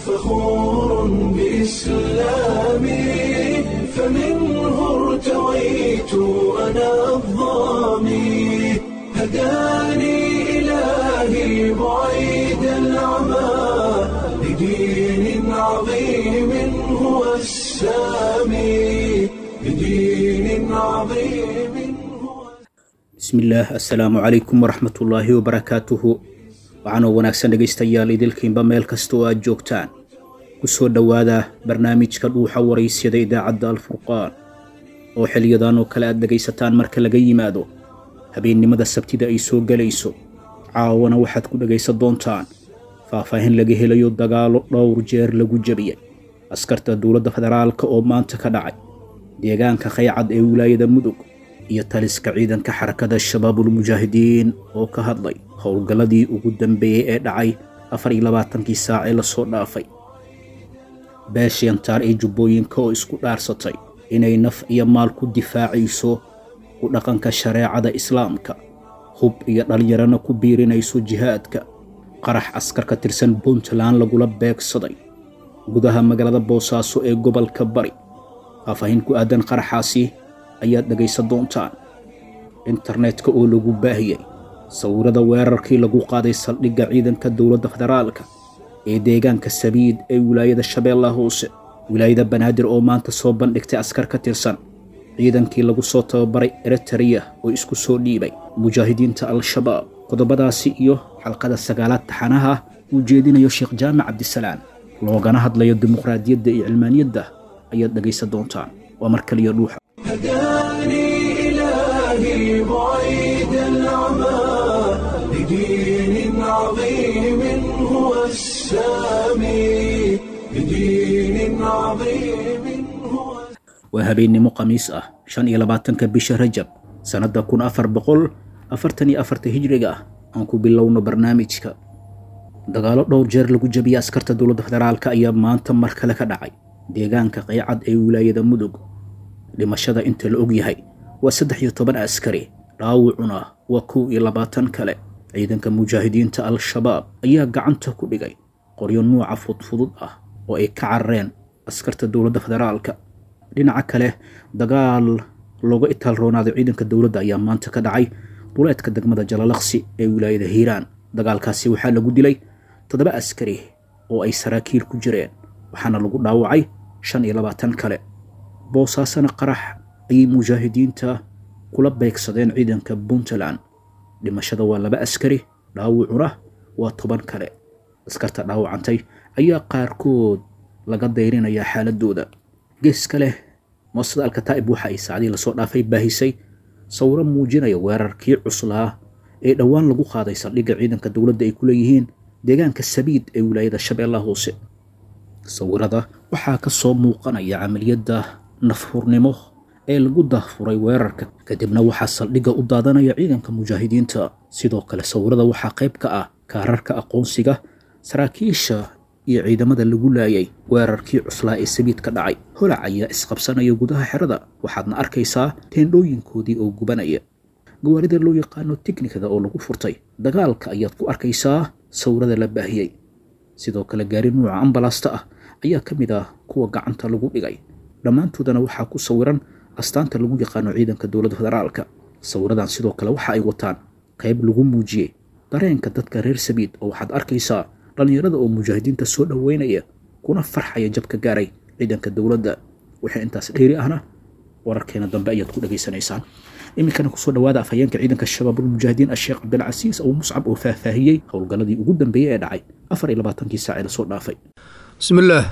فخور بإسلامي فمنه ارتويت أنا الضامي هداني إلهي بعيد العمى لدين عظيم هو السامي لدين عظيم هو bismillaah assalaamu calaykum waraxmatullaahi wabarakaatuhu waxaanoo wanaagsan dhegaystayaal idilkiinba meel kasta oo aad joogtaan ku soo dhowaada barnaamijka dhuuxa waraysyada idaacadda alfurqaan oo xiliyadan oo kale aad dhegaysataan marka laga yimaado habeennimada sabtida ay soo gelayso caawana waxaad ku dhegaysan doontaan faahfaahin laga helayo dagaalo dhowr jeer lagu jebiyey askarta dowladda federaalka oo maanta ka dhacay deegaanka khaycad ee wilaayada mudug iyo taliska ciidanka xarakada shabaabulmujaahidiin oo ka hadlay howlgalladii ugu dambeeyey ee dhacay afar iyo labaatankii saac ee lasoo dhaafay beeshiyantaar ee jubbooyinka oo isku dhaarsatay inay naf iyo maal ku difaacayso ku dhaqanka shareecada islaamka hub iyo dhallinyarana ku biirinayso jihaadka qarax askar ka tirsan puntland lagula beegsaday gudaha magaalada boosaaso ee gobolka bari faahfaahin ku aadan qaraxaasi ayaad dhegaysan doontaan internetka oo lagu baahiyey sawirada weerarkii lagu qaaday saldhigga ciidanka dowladda federaalka ee deegaanka sabiid ee wilaayada shabeellaha hoose wilaayada banaadir oo maanta soo bandhigtay askar ka tirsan ciidankii lagu soo tababaray eritariya oo isku soo dhiibay mujaahidiinta al-shabaab qodobadaasi iyo xalqada sagaalaad taxanaha uu jeedinayo sheekh jaamac cabdisalaan loogana hadlayo dimuqraadiyadda iyo cilmaaniyadda ayaad dhegaysan doontaan waa mar kaliya dhuuxa هداني إلهي بعيد العمى لدين عظيم هو السامي لدين عظيم هو waa habeennimo khamiis ah shan iyo labaatanka bisha rajab sannadda kun afar boqol afartan iyo afarta hijriga ah aan ku bilowno barnaamijka dagaalo dhowr jeer lagu jebiyey askarta dowladda federaalka ayaa maanta mar kale ka dhacay deegaanka qaycad ee wilaayada mudug dhimashada inta la og yahay waa saddex iyo toban askari dhaawacuna waa kow iyo labaatan kale ciidanka mujaahidiinta al-shabaab ayaa gacanta ku dhigay qoryo nuuca fudfudud ah oo ay ka carareen askarta dowladda federaalka dhinaca kale dagaal looga itaal roonaaday ciidanka dowladda ayaa maanta ka dhacay duleedka degmada jalalaqsi ee wilaayada hiiraan dagaalkaasi waxaa lagu dilay toddoba askari oo ay saraakiil ku jireen waxaana lagu dhaawacay shan iyo labaatan kale boosaasana qarax ayay mujaahidiinta kula beegsadeen ciidanka puntland dhimashada waa laba askari dhaawacuna waa toban kale askarta dhaawacantay ayaa qaarkood laga dayrinayaa xaaladooda geeska leh moosada alkataa'ib waxa ay saacdii lasoo dhaafay baahisay sawiro muujinaya weerarkii cuslaa ee dhowaan lagu qaaday saldhigga ciidanka dowladda ay ku leeyihiin deegaanka sabiid ee wilaayada shabeellaha hoose sawirada waxaa ka soo muuqanaya camaliyadda nafhurnimo ee lagu dahfuray weerarka kadibna waxaa saldhigga u daadanaya ciidanka mujaahidiinta sidoo kale sawirada waxaa qayb ka ah kaararka aqoonsiga saraakiisha iyo ciidamada lagu laayay weerarkii cuslaa ee sabiid ka dhacay holac ayaa isqabsanaya gudaha xerada waxaadna arkaysaa teendhooyinkoodii oo gubanaya gawaarida loo yaqaano tiknikada oo lagu furtay dagaalka ayaad ku arkaysaa sawirada la baahiyey sidoo kale gaari nuuca ambalasta ah ayaa ka mid ah kuwa gacanta lagu dhigay dhammaantoodana waxaa ku sawiran astaanta lagu yaqaano ciidanka dowladda federaalka sawiradan sidoo kale waxa ay wataan qayb lagu muujiyey dareenka dadka reer sabiid oo waxaad arkaysaa dhallinyarada oo mujaahidiinta soo dhoweynaya kuna farxaya jabka gaaray ciidanka dowladda wixii intaas dheeri ahna wararkeena dambe ayaad ku dhegaysanaysaan iminkana kusoo dhawaada afhayeenka ciidanka shabaabulmujaahidiin asheekh cabdilcasiis abu muscab oo faahfaahiyey howlgalladii ugu dambeeyey ee dhacay afar iyo labaatankii saac ee lasoo dhaafay بسم الله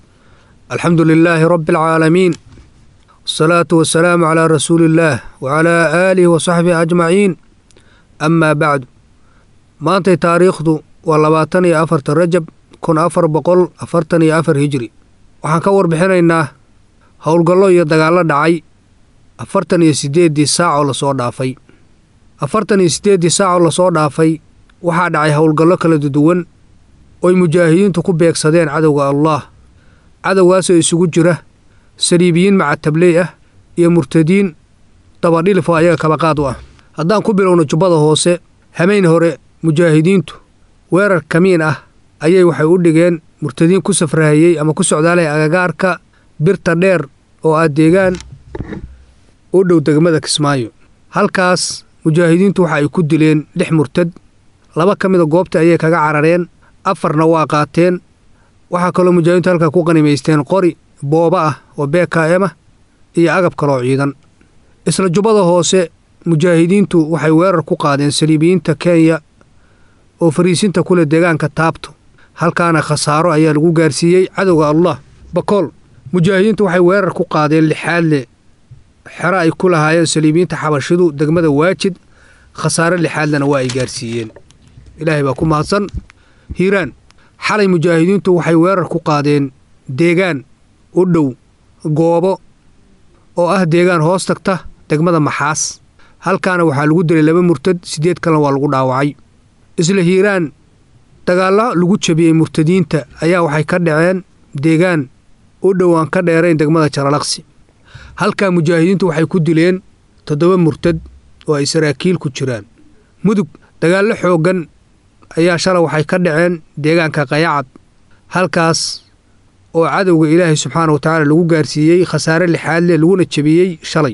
الحمد لله رب العالمين والصلاة والسلام على رسول الله وعلى آله وصحبه أجمعين أما بعد maantay taariikhdu waa labaatan iyo afarta rajab kun afar boqol afartan iyo afar hijri waxaan ka warbixinaynaa howlgallo iyo dagaallo dhacay afartan iyo siddeeddii saacoo lasoo dhaafay afartan iyo siddeeddii saacoo lasoo dhaafay waxaa dhacay howlgallo kala duwan oy mujaahidiintu ku beegsadeen cadowga allaah cadowgaasoo isugu jira saliibiyiin macatabley ah iyo murtadiin dabadhilif oo ayaga kabaqaad u ah haddaan ku bilowno jubbada hoose hamayn hore mujaahidiintu weerar kamiin ah ayay waxay u dhigeen murtadiin ku safraayey ama ku socdaalaya agagaarka birta dheer oo ah deegaan u dhow degmada kismaayo halkaas mujaahidiintu waxa ay ku dileen lix murtad laba ka mida goobta ayay kaga carareen afarna waa qaateen waxaa kaloo mujaahidiintu halkaa ku qanimaysteen qori booba ah oo bkm ah iyo agab kaloo ciidan isla jubbada hoose mujaahidiintu waxay weerar ku qaadeen saliibiyiinta kenya oo fariisinta kule deegaanka taabto halkaana khasaaro ayaa lagu gaarsiiyey cadowga allah bakool mujaahidiintu waxay weerar ku qaadeen lixaadle xero ay ku lahaayeen saliibiyiinta xabashidu degmada waajid khasaare lixaadlena waa ay gaarsiiyeen ilaahay baa ku mahadsan hiiraan xalay mujaahidiintu waxay weerar ku qaadeen deegaan u dhow goobo oo ah deegaan hoos tagta degmada maxaas halkaana waxaa lagu dilay laba murtad siddeed kalena waa lagu dhaawacay isla hiiraan dagaallo lagu jabiyey murtadiinta ayaa waxay ka dhaceen deegaan u dhow aan ka dheerayn degmada jaralaqsi halkaa mujaahidiintu waxay ku dileen toddoba murtad oo ay saraakiil ku jiraan mudug dagaallo xooggan ayaa shalay waxay ka dhaceen deegaanka qayacad halkaas oo cadowga ilaahay subxaana wa tacaala lagu gaarsiiyey khasaare lixaadle laguna jebiyey shalay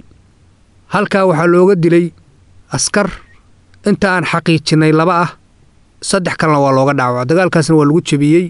halkaa waxaa looga dilay askar inta aan xaqiijinnay laba ah saddex kalena waa looga dhaawaco dagaalkaasna waa lagu jebiyey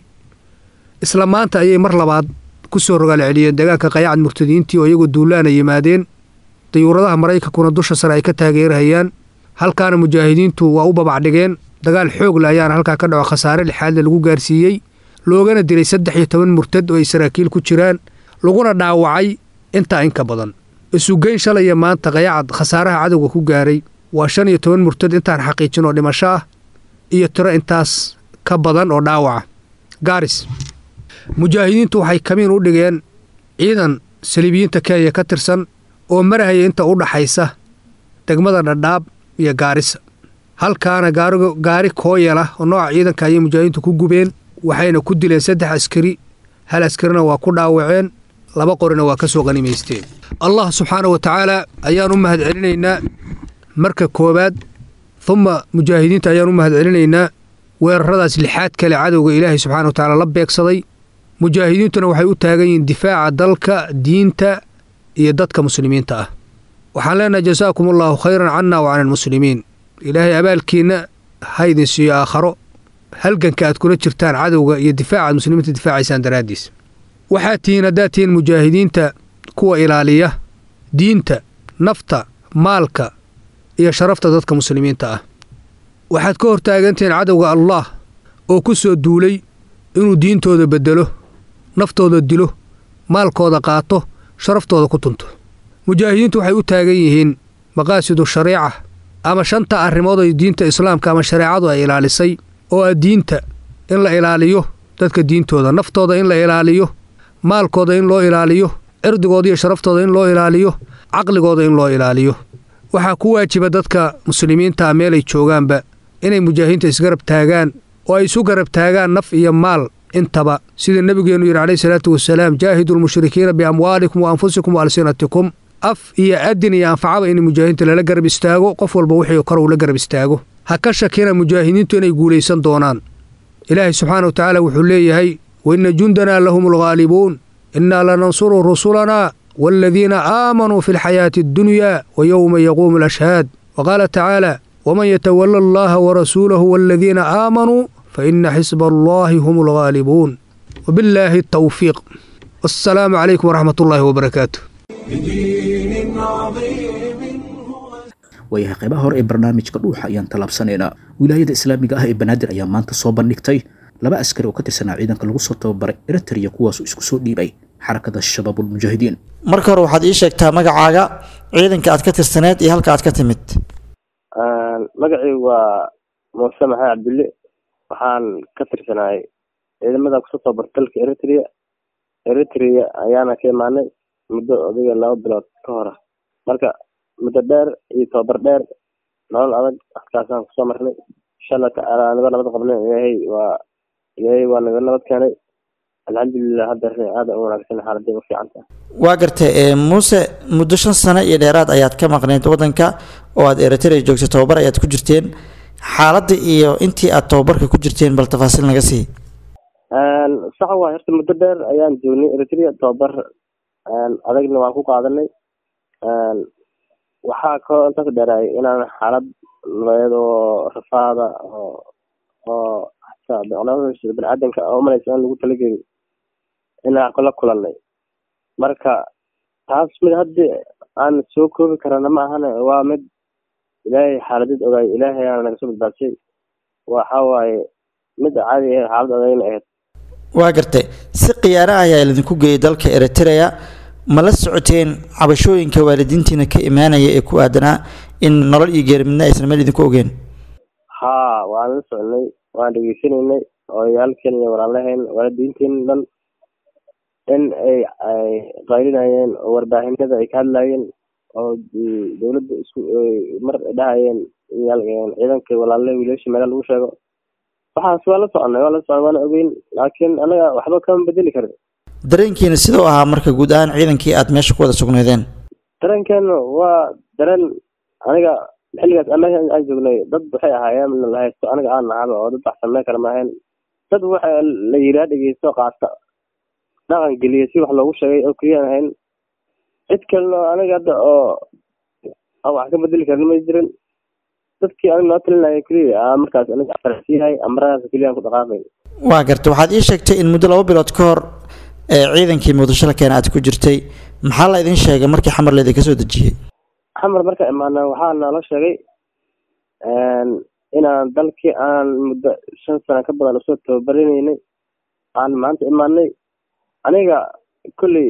isla maanta ayay mar labaad ku soo rogaal celiyeen deegaanka qayacad murtadiintii oo iyagoo duulaana yimaadeen dayuuradaha maraykankuna dusha sare ay ka taageerahayaan halkaana mujaahidiintu waa u babacdhigeen dagaal xoogle ayaana halkaa ka dhaco khasaare lixaadle lagu gaarsiiyey loogana dilay saddex iyo toban murtad oo ay saraakiil ku jiraan laguna dhaawacay intaa inka badan isugeyn shalaya maanta qayacad khasaaraha cadowga ku gaaray waa shan iyo toban murtad intaan xaqiijin oo dhimasho ah iyo tiro intaas ka badan oo dhaawaca gaaris mujaahidiintu waxay kamiin u dhigeen ciidan saliibiyiinta kenya ka tirsan oo marahaya inta u dhaxaysa degmada dhadhaab iyo gaarisa halkaana gaari kooyala oo nooca ciidanka ayay mujaahidiintu ku gubeen waxayna ku dileen saddex askari hal askarina waa ku dhaawaceen laba qorina waa ka soo qanimaysteen allah subxaana wa tacaala ayaan u mahad celinaynaa marka koowaad humma mujaahidiinta ayaan u mahad celinaynaa weeraradaas lixaad kale cadowga ilaahay subxana wa tacaala la beegsaday mujaahidiintuna waxay u taagan yihiin difaaca dalka diinta iyo dadka muslimiinta ah waxaan leenahay jasaakum allaahu khayran canna wa cana almuslimiin ilaahay abaalkiinna ha idin siiyo aakharo halganka aad kula jirtaan cadowga iyo difaaca aad muslimiinta difaacaysaan daraaddiis waxaad tihiin haddaad tihiin mujaahidiinta kuwa ilaaliya diinta nafta maalka iyo sharafta dadka muslimiinta ah waxaad ka hortaagantihiin cadowga allaah oo ku soo duulay inuu diintooda beddelo naftooda dilo maalkooda qaato sharaftooda ku tunto mujaahidiintu waxay u taagan yihiin maqaasidu shariica ama shanta arrimood oo diinta islaamka ama shareecadu ay ilaalisay oo ah diinta in la ilaaliyo dadka diintooda naftooda in la ilaaliyo maalkooda in loo ilaaliyo cirdigooda iyo sharaftooda in loo ilaaliyo caqligooda in loo ilaaliyo waxaa ku waajiba dadka muslimiintaa meelay joogaanba inay mujaahidiinta isgarab taagaan oo ay isu garab taagaan naf iyo maal intaba sida nebigeennu yidhi calayhi salaatu wasalaam jaahidu lmushrikiina biamwaalikum wa anfusikum wa alsinatikum af iyo adin iyo anfacaba in mujaahidiinta lala garab istaago qof walba wixii kor uu la garab istaago ha ka shakina mujaahidiintu inay guulaysan doonaan ilaahay subxaana wa tacaala wuxuu leeyahay waina jundanaa lahum alghaalibuun innaa lanansuru rusulanaa waaladiina aamanuu fi alxayaati addunyaa wa yowma yaquumu alashhaad wa qaala tacaala waman yatawala allaha warasuulahu waaladiina aamanuu fa ina xisba allahi hum alghaalibuun wabillaahi altawfiiq wassalaamu calaykum waraxmat ullaahi wabarakaatu بدين عظيم هو waayahay qaybaha hore ee barnaamijka dhuuxa ayaan tallaabsanaynaa wilaayada islaamiga ah ee banaadir ayaa maanta soo bandhigtay laba askari oo ka tirsanaa ciidanka lagu soo tababaray eritrea kuwaasoo isku soo dhiibay xarakada shabaabulmujaahidiin marka hore waxaad ii sheegtaa magacaaga ciidanka aad ka tirsaneed iyo halka aad ka timid magacii waa muuse maxamed cabdille waxaan ka tirsanahay ciidamada kusoo tababarta dalka eritrea eritrea ayaana ka imaanay muddo odiga laba bilood ka hora marka muddo dheer iyo tababar dheer nolol adag halkaasaan kusoo marnay inshaalla tacaala anigo nabad qabnay ilaahay waa ilaahay waa naga nabad keenay alxamdulilah hadda aada u wanaagsan xaaladday u fiican tahay waa gartay ee muuse muddo shan sano iyo dheeraad ayaad ka maqneyd waddanka oo aad eritrea joogtay tababar ayaad ku jirteen xaaladda iyo intii aad tababarka ku jirteen bal tafaasiil naga sii sax waay horta muddo dheer ayaan joognay eritrea tababar adagna waan ku qaadanay waxaa kaloo intaas dheeraay inaan xaalad nabadeed oo rafaada oo oo xataa baniaadanka umalaysa aan lagu talagelin inaan la kulanay marka taas mid haddi aan soo koobi karana ma ahane waa mid ilaahay xaaladid ogaay ilaahay aana naga soo badbaadshay waxa waaye mid caadi ahayd xaalad adagna ahayd waa gartay si khiyaano ah ayaa idinku geeyay dalka eritrea ma la socoteen cabashooyinka waalidiintiina ka imaanaya ee ku aadanaa in nolol iyo geerimidna aysan meel idinku ogeen haa waan la soconay waan dhegeysanaynay odayaalkeen iyo walaalaheen waalidiinteen dhan in ay ay qaylinayeen oo warbaahinada ay ka hadlayeen oo dowladda isku mar dhahayeen ciidanka walaalaha wiilasha meela lagu sheego waxaas waa la soconay waa la soconay waana ogeyn laakiin anaga waxba kama bedeli karin dareenkiina siduu ahaa marka guud ahaan ciidankii aad meesha ku wada sugnaydeen dareenkeenu waa dareen aniga xilligaas anaga aan joognay dad waxay ahaayeen la haysto aniga aan nahaba oo dad wax sameyn kara maahayn dad waxa la yiraa dhegeysto qaata dhaqan geliya si wax loogu sheegay oo keliyaan ahayn cid kalena aniga hadda oo aan wax ka bedeli karin ma jirin dadkii aniga noo talinaya keliya aa markaas aniga farasiyahay amaradaas keliya aan ku dhaqaaqay waa gartay waxaad ii sheegtay in muddo laba bilood ka hor ee ciidankii muqdisho la keena aad ku jirtay maxaa la idin sheegay markii xamar laydin kasoo dejiyey xamar marka imaana waxaa nala sheegay inaan dalkii aan muddo shan sano ka badan usoo tababarinaynay aan maanta imaanay aniga kolley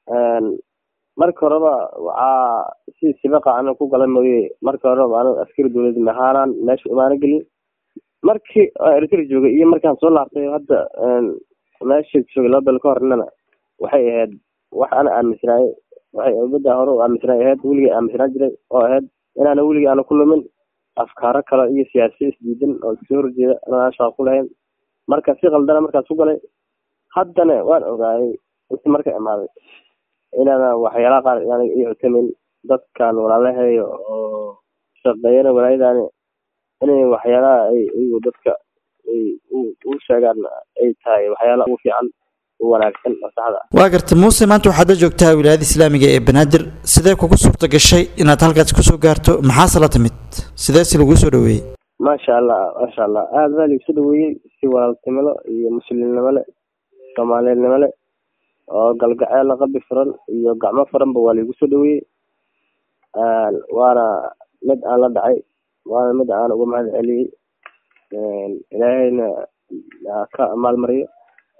marka horeba waxaa si sibaqa ana ku gala mooye marka horeba aniga askari dowlad mahaanaan meesha imaano gelin markii eritrea joogay iyo markaan soo laabtay hadda meesha joogay laba bil ka hornana waxay ahayd wax ana aaminsanaayey waxay umada hore u aaminsanaay ahayd weligay aaminsanaan jiray oo ahayd inaana weligay aana ku lumin afkaaro kale iyo siyaasiya isdiidan oo iskasoo horjeeda inaan shaqa ku lahayn marka si qaldana markaas ku galay haddana waan ogaayay inti marka imaaday inaana waxyaalaha qaar inaana ii cutamin dadkan walaalaheeyo oo shaqeeyana walaayadaani inay waxyaalaha ay iyagu dadka ay u sheegaan ay tahay waxyaalaha ugu fiican u wanaagsan oo saxda waa gartay muuse maanta waxaad la joogtaa wilaayada islaamiga ee banaadir sidee kugu suurta gashay inaad halkaas kusoo gaarto maxaase la timid sideese laguu soo dhaweeyey maasha allah maasha allah aada baa laigu soo dhaweeyey si walaaltinimo iyo muslimnimo le soomaaliyadnimo le oo galgaceel qabi furan iyo gacmo furanba waa laigu soo dhaweeyey waana mid aan la dhacay waana mid aan uga mahad celiyey ilaahayna ka maalmariyo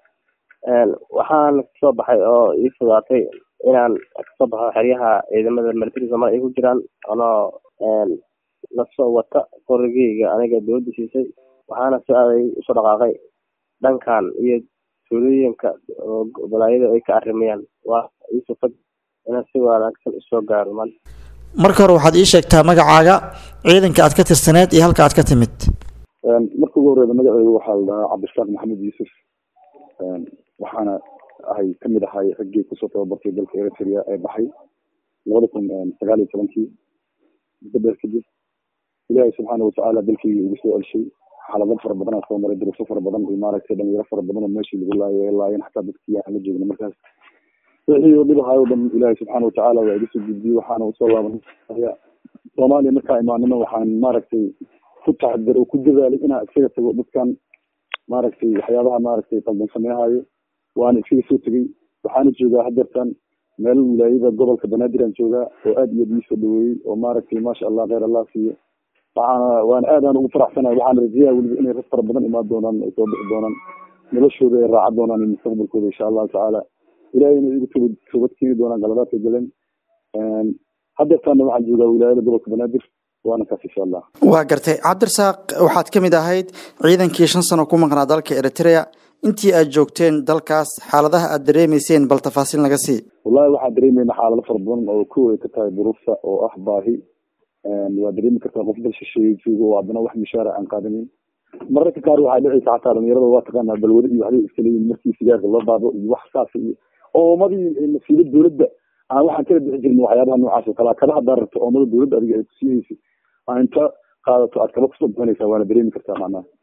waxaan kasoo baxay oo ii fudaatay inaan kasoo baxo xeryaha ciidamada military soomaalia ay ku jiraan anoo lasoo wata qorigeyga aniga dowladda siisay waxaana si aday usoo dhaqaaqay dhankan iyo tuulooyinka oo balaayada ay ka arrimayaan waa iisufag inaan si wanaagsan usoo gaaro maanta marka hore waxaad ii sheegtaa magacaaga ciidanka aad ka tirsaneed iyo halka aad ka timid marka ugu horeyda magaceygu waxaa la dhahaa cabdishaaq maxamed yuusuf waxaana ahay kamid ahay raggii kusoo tababartay dalka eritrea ee baxay labada kun sagaal iyo tobankii muddo dheer kadib ilaahay subxaana watacaala dalkii igu soo celshay xaalado fara badan aa soo maray duruufo fara badan iyo maaragtay dhalinyaro fara badan oo meeshii lagu laayay laayeen xataa dadkii aan la joogna markaas wixii oo dhib ahaay o dhan ilaahay subxaana watacaala waa iga soo gudbiyey waxaana usoo laabanaya soomaaliya markaa imaanimo waxaan maaragtay ku taxadar oo ku dadaalay inaan iskaga tago dadkan maaragtay waxyaabaha maaragtay qaldan sameehayo waana iskaga soo tegey waxaana joogaa hadeertan meel wilaayada gobolka banaadir aan joogaa oo aad iyo aad ii soo dhaweeyey oo maaragtay maasha allah kheyr allah siiyo waxaana waana aad aan ugu faraxsanahay waxaana rajeeyaa weliba inay rag fara badan imaan doonaan ay soo bixi doonaan noloshooda ay raaca doonaan iyo mustaqbalkooda insha allahu tacaala ilaahayna igu toobad toobad keeni doonaan galadaadka galeen hadeertaana waxaan joogaa wilaayada gobolka banaadir waana kaas insha allah waa gartay cabdirasaaq waxaad ka mid ahayd ciidankii shan sano ku maqnaa dalka eritrea intii aad joogteen dalkaas xaaladaha aad dareemayseen bal tafaasiil naga sii wallahi waxaan dareemayna xaalado fara badan oo kow ay ka tahay duruufta oo ah baahi waa dareemi kartaa qof dal shisheeye joogo oo haddana wax mishaara aan qaadanin mararka qaar waxaa dhicaysa xataa dhalinyarada waa taqaanaa balwado iyo waxbay iska leeyihin markii sigaarka loo baado iyo wax saas iyo oomadii masiibo dowladda aan waxaan kala bixi jirin waxyaabaha noocaas oo kale kaba haddaa rabto oomada dowladda adiga ay kusiinaysa aa inta qaadato aad kaba kusoo bixinaysaa waana dareemi kartaa macnaha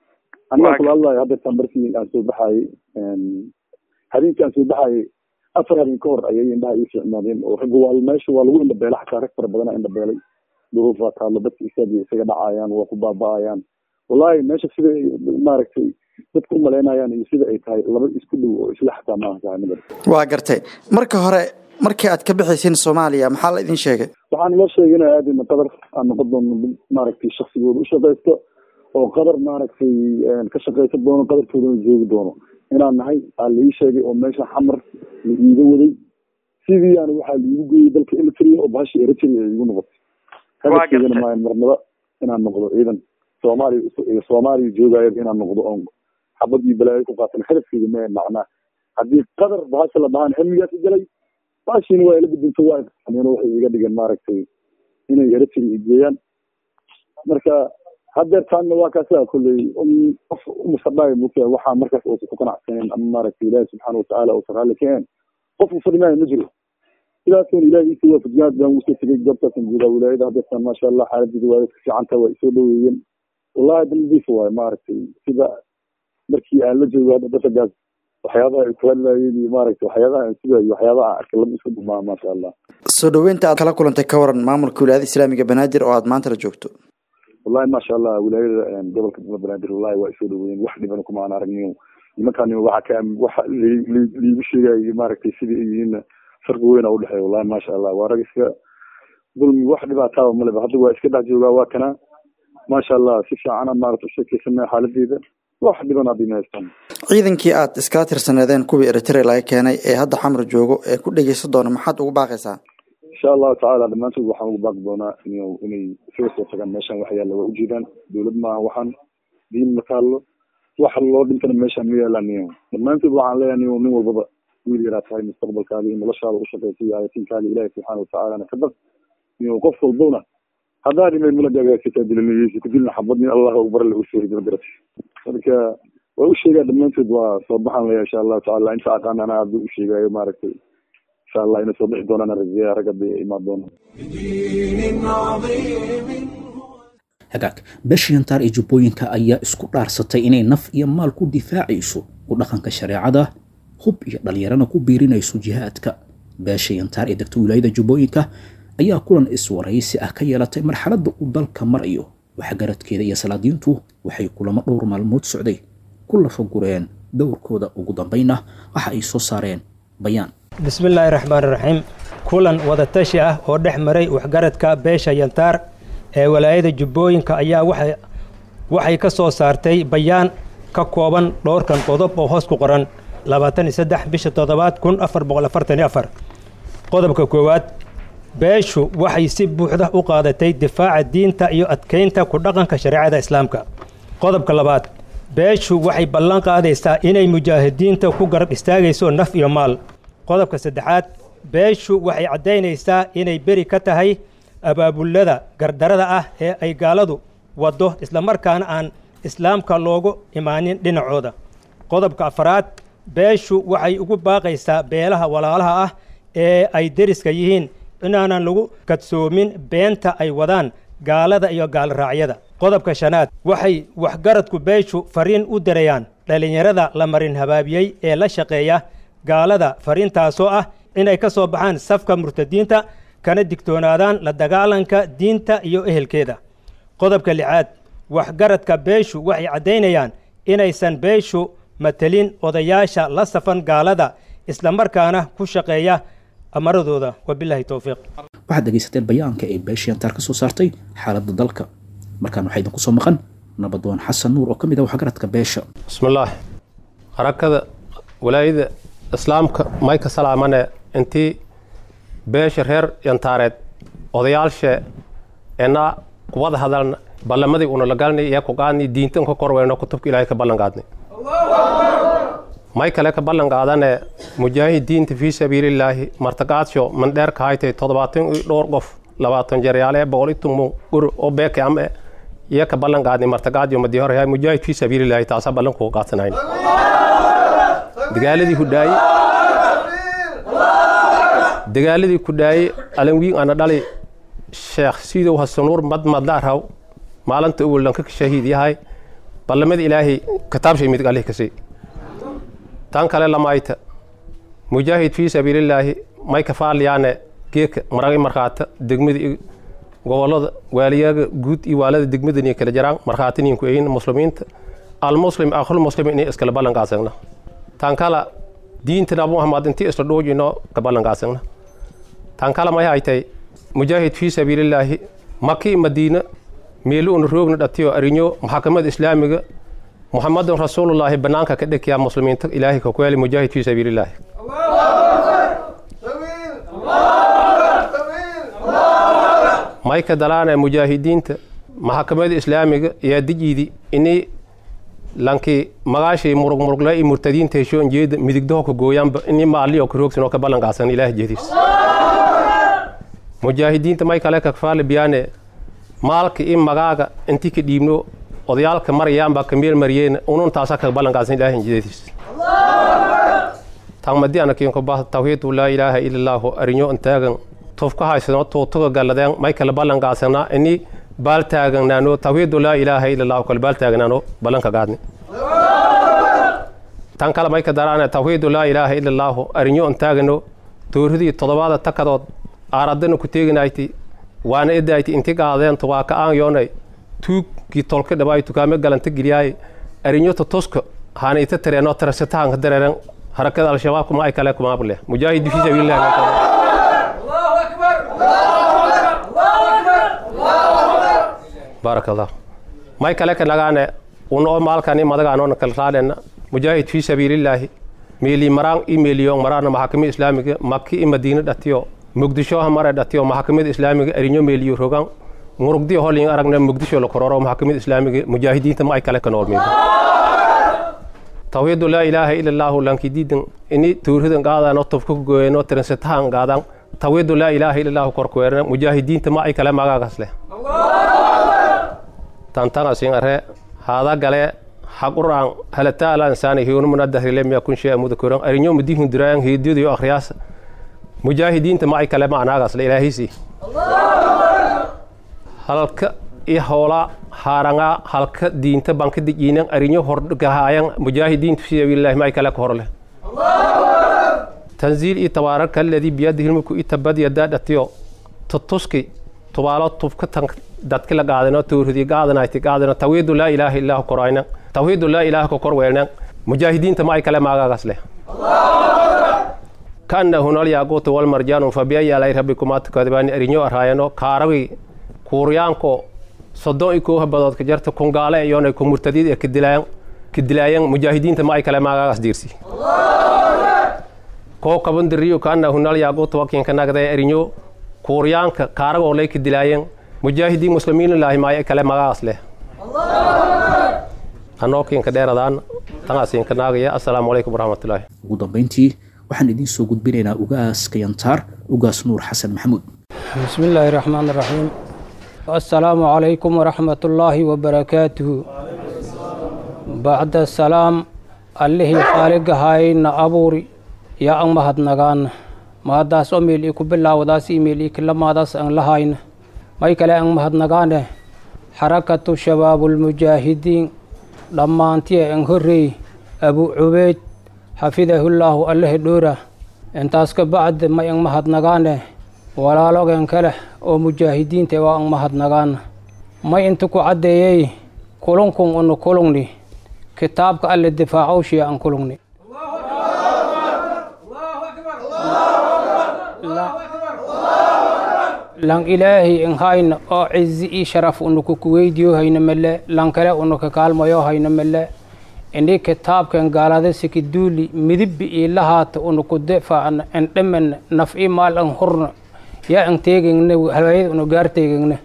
aniga kula hadlayo haddeertaan markii aan soo baxayey habeenkii aan soo baxayey afar habeen ka hor ayay indhaha ii fiicnaadeen oo ragga waa meesha waa lagu indhabeela xataa rag fara badana indhabeelay duruuf waa taalo dadka isaga isaga dhacayaan waa ku baaba'ayaan wallahi meesha sida maaragtay dadku umalaynayaan iyo sida ay tahay laba isku dhow oo isla xataa maaha saxaanimada waa gartay marka hore markii aad ka bixayseen soomaaliya maxaa la idin sheegay waxaan loo sheegay inay aadayna qadar aan noqon doono mid maaragtay shaksigooda u shaqaysto oo qadar maaragtay ka shaqaysan doono qadarkoodana joogi doono inaan nahay aa laii sheegay oo meesha xamar la iiga waday sidii aan waxaa laiigu geeyey dalka eritrea oo bahasha eritrea ay igu noqotay hadafkeedana maayan marnaba inaan noqdo ciidan soomaaliya soomaaliya joogaayo inaan noqdo oon xabad iyo balaayo ku qaatan hadafkeeda ma macnaa haddii qadar bahasha la dhahaan hamigaasi galay baashiina waa ila gudunto waa iqaameen waxay iga dhigeen maaragtay inay eritrea igeeyaan marka hadeertaanna waa kaasa kolley qof umusadhaayo mugta waxaa markaas uusan ku qanacsaneen ama maaragtay ilaahi subxaana watacaala uusan raalli ka ahayn qof uu fadhimaayo ma jiro sidaasuna ilahi iisa waafajiyaad baan usoo tegay goobtaasan guudaa wilaayada hadeertaan maasha allah xaaladeeda waa ka fiicanta waa isoo dhaweeyeen wallahi daldiisa waayo maaragtay sida markii aan la joogo hadda dasagaas waxyaabaha ay ku hadlaayeen iyo maaragtay waxyaabaha aan sugayo waxyaabaha aan arkay lama isku dhumaa maasha allah soo dhaweynta aad kala kulantay ka waran maamulka wilaayada islaamiga banaadir oo aad maanta la joogto wallahi maasha allah wilaayada gobolka banaadir wallahi waa isoo dhaweeyeen wax dhibana kuma aan aragniyo nimankaan waxa ka waxa liigu sheegayo maaragtay sidii ay yihiinna farqi weyn aa udhexeeya wallahi maasha allah waa rag iska dulmi wax dhibaataaba maleba hadda waa iska dhex joogaa waa kana maasha allah si fiicana maarata usheekeysanaya xaaladeeda wax dhiban haddii ma haystaan ciidankii aad iskala tirsaneedeen kuwii eritrea laga keenay ee hadda xamar joogo ee ku dhegeysan doona maxaad ugu baaqaysaa insha allahu tacaala dhammaantood waxaan ugu baaqi doonaa in inay isaga soo tagaan meeshaan wax yaalla waa ujeedaan dowlad maaha waxaan diin ma taallo wax loo dhintana meeshaan ma yaalaan niyo dhammaantood waxaan leeyahay niyo nin walbaba wiil yaraa tahay mustaqbalkaada iyo noloshaada u shaqaysa iyo hayatiinkaada ilaahi subxaana watacaalana ka baq niyo qof walbowna haddaa dhimay mulagagaasitaa dilinayeysi ku dilna xabad nin allah akbar la usoo hidima garatay marka waa u sheegaa dhammaantood waa soo baxaan leeyahay insha allahu tacaala inta aqaan anaa hadda u sheegaayo maaragtay insha allah inay soo bixi doonaan rajeeya ragga bay imaan doonaan بدين عظيم hagaag beeshiyantaar ee jubbooyinka ayaa isku dhaarsatay inay naf iyo maal ku difaacayso ku dhaqanka shareecada hub iyo dhallinyarana ku biirinayso jihaadka beeshayantaar ee degta wilaayada jubbooyinka ayaa kulan iswaraysi ah ka yeelatay marxaladda uu dalka marayo waxgaradkeeda iyo salaadiintu waxay kulamo dhowr maalmood socday ku lafagureen dowrkooda ugu dambayna waxa ay soo saareen bayaan bismillaahi raxmaan raxiim kulan wadatashi ah oo dhex maray waxgaradka beesha yantaar ee walaayada jubbooyinka ayaa waxay waxay ka soo saartay bayaan ka kooban dhowrkan qodob oo hoos ku qoran labaatan iyo saddex bisha toddobaad kun afar boqol afartan iyo afar qodobka koowaad beeshu waxay si buuxda u qaadatay difaaca diinta iyo adkeynta ku dhaqanka shareecada islaamka qodobka labaad beeshu waxay ballan qaadaysaa inay mujaahidiinta ku garab istaagayso naf iyo maal qodobka saddexaad beeshu waxay caddaynaysaa inay beri ka tahay abaabulada gardarada ah ee ay gaaladu waddo islamarkaana aan islaamka loogu imaanin dhinacooda qodobka afaraad beeshu waxay ugu baaqaysaa beelaha walaalaha ah ee ay deriska yihiin inaanan lagu kadsoomin beenta ay wadaan gaalada iyo gaalraacyada qodobka shanaad waxay waxgaradku beeshu fariin u dirayaan dhallinyarada la marin habaabiyey ee la shaqeeya gaalada fariintaasoo ah inay ka soo baxaan safka murtadiinta kana digtoonaadaan la dagaalanka diinta iyo ehelkeeda qodobka lixaad waxgaradka beeshu waxay caddaynayaan inaysan beeshu matelin odayaasha la safan gaalada islamarkaana ku shaqeeya amaradooda wabilaahi towfiiq waxaad dhegaysateen bayaanka ee beeshiyantaar ka soo saartay xaaladda dalka markaan waxaa idinku soo maqan nabadoon xasan nuur oo ka mid ah waxgaradka beesha bismillaah harakada walaayada islaamka mayka salaamane intii beesha reer yantaareed odayaashe ena kuwada hadalna ballamadii una la galnay iyo ku qaadnay diintan ka korweyno kutubka ilaahay ka ballan qaadnay may kale ka ballan qaadane mujaahidiinta fii sabiilillaahi martaqaadsho mandheer ka haytay toddobaatan iyo dhowr qof labaatan jeryaale boqol iyo tumo gur oo beeke ame iyo ka ballan qaadnay martaqaadyo madii hore yahay mujaahid fii sabiilillaahi taasaa ballan kuga qaadsanayn dagaaladii hudhaaye dagaaladii ku dhaaye alanwiin ana dhali sheekh sidow hasanuur mad madla raw maalinta uwallanka shahiid yahay ballamada ilaahay kitaabshay midig allih kasay tan kale lamaayta mujaahid fii sabiilillaahi may kafaaliyaane geeka maragi markhaata degmada iyo gobolada waaliyaga guud iyo waalada degmadani kala jaraan markhaatiniinku eyin muslimiinta almuslim akhul muslim inay iskala ballanqaasagna tan kala diinta nabi muhammad intii isla dhoojino ka ballanqaasagna tan kala may haytay mujaahid fii sabiilillaahi maki madiina meelu una roogna dhatiyo arinyo maxakamada islaamiga muxamadun rasuulullaahi banaanka ka dhegyaa muslimiinta ilaahay ka kueli mujaahid fii sabiilillaahi mayka dalaana mujaahidiinta maxakamada islaamiga yaa dijiidi inay lankii magaashay murug murugle iyo murtadiinta heshoon jeeda midigdaho ka gooyaanba inay maaliyo ka roogsan oo ka ballanqaasan ilaahay jeediis mujaahidiinta may kale kakfaali biyaane maalka i magaaga intii ka dhiibno odayaalka marayaanbaa ka meel mariyeen unun taasa ka ballanqaasan ilaahay jeediis tangmadi anakiinko bah tawhiidu laa ilaaha ila allaahu arinyo intaagan tufka haysano tuutuga galladeen may kala ballanqaasanaa ini baaltaaganaano tawhiidu laa ilaaha ila allahu kala baaltaaganaano ballanka gaadni tan kale may ka daraana tawhiidu laa ilaaha ila allaahu arinyo intaagano dooridii toddobaada takadood aaradana ku teeginayti waana edayti inti gaadeentu waa ka aan yoonay tuugkii tolka dhabaay tukaame galanta geliyaay arinyo tutuska haana ita tareeno tarasatahanka dareeren harakada al-shabaab kuma ay kale kumaable mujaahid fi sabiilillahi baarak allah may kale ka nagaane unoo maalkani madagaanoona kala raadhena mujaahid fii sabiilillaahi meeli maraan i meeliyo maraana maxakamada islaamiga maki i madiina dhatiyo muqdishoha mare dhatiyo maxakamada islaamiga arinyo meeliyo rogan murugdiyo holin aragna muqdisho la kororo maxakamada islaamiga mujaahidiinta ma ay kale ka nool meeli tawhiidu laa ilaaha ila allaahu lankidiidan ini tuuridan qaadaan oo tubka gooyeen oo tiransatahan qaadaan tawhiidu laa ilaaha ila allaahu korkuweerna mujaahidiinta ma ay kale magaagas leh tantangasin are haada gale haquraan halata ala insaani hiyunu munadahirilemiya kun shee amuda koran arinyo mudihun diraayan heediyadayo akhriyaasa mujaahidiinta ma ay kale macnaagaas le ilaahisi halka i hoola haaranga halka diinta banka dijiinan arinyo hordhagahaayan mujaahidiinta fi sabiilillahi ma ay kale ka horleh tanziil i tabaaraka alladii biyadihi lmulku i tabad yadaa dhatiyo tutuski tubaalo tubka tan dadki la qaadano tawhidi qaadanayti qaadano tawhiidu laa ilaaha illaahu korayna tawhiidu laa ilaaha ka kor weelna mujaahidiinta ma ay kale maagagas leh kaannahu nalyaquutu walmarjaanu fabiayi alay rabbikumaa tukadibaani arinyo araayano kaaragi kuuryaanko soddon i kooha badood ka jarta kungaale iyoonay ku murtadiid ee kadilaayan kadilaayan mujaahidiinta ma ay kale maagagas diirsi koo kabandiriyo kaannahu nalyaquutu wakiinka nagday arinyo kuuryaanka kaaragoo lay kadilaayan mujaahidiin muslimiinilaahi ma ay kale magaagaas leh anookiinka dheeradaan tangaasiinka naagaya assalaamu calaykum waraxmatullaahi ugu dambayntii waxaan idiin soo gudbinaynaa ugaaska yantaar ugaas nuur xasan maxamuud بسم الله الرحمن الرحيم السلام عليكم ورحمة الله وبركاته بعد السلام الله خالق هاينا أبوري يا أن مهد نغان ما داس أميل إكو بالله وداس إيميل إك لما داس أن لهاين ما يكلا أن مهد نغان حركة شباب المجاهدين لما أنتي أنهري أبو عبيد حفظه الله الله دورة انتاس بعد ما أن مهد نغان walaalogeen kale oo mujaahidiinta waa an mahadnagaan may inta ku caddeeyey kulunkun unu kulungni kitaabka alle difaacowshiya an kulungni lan ilaahi in hayna oo cizi ii sharaf unu kukuweydiyo hayna mele lan kale unu kakaalmayo hayna mele ini kitaabkan gaalada sikiduuli midibbi ii lahaata unu ku difaacna an dhaman naf i maal an hurna yaa an teegegne halwaayada unu gaar teegegne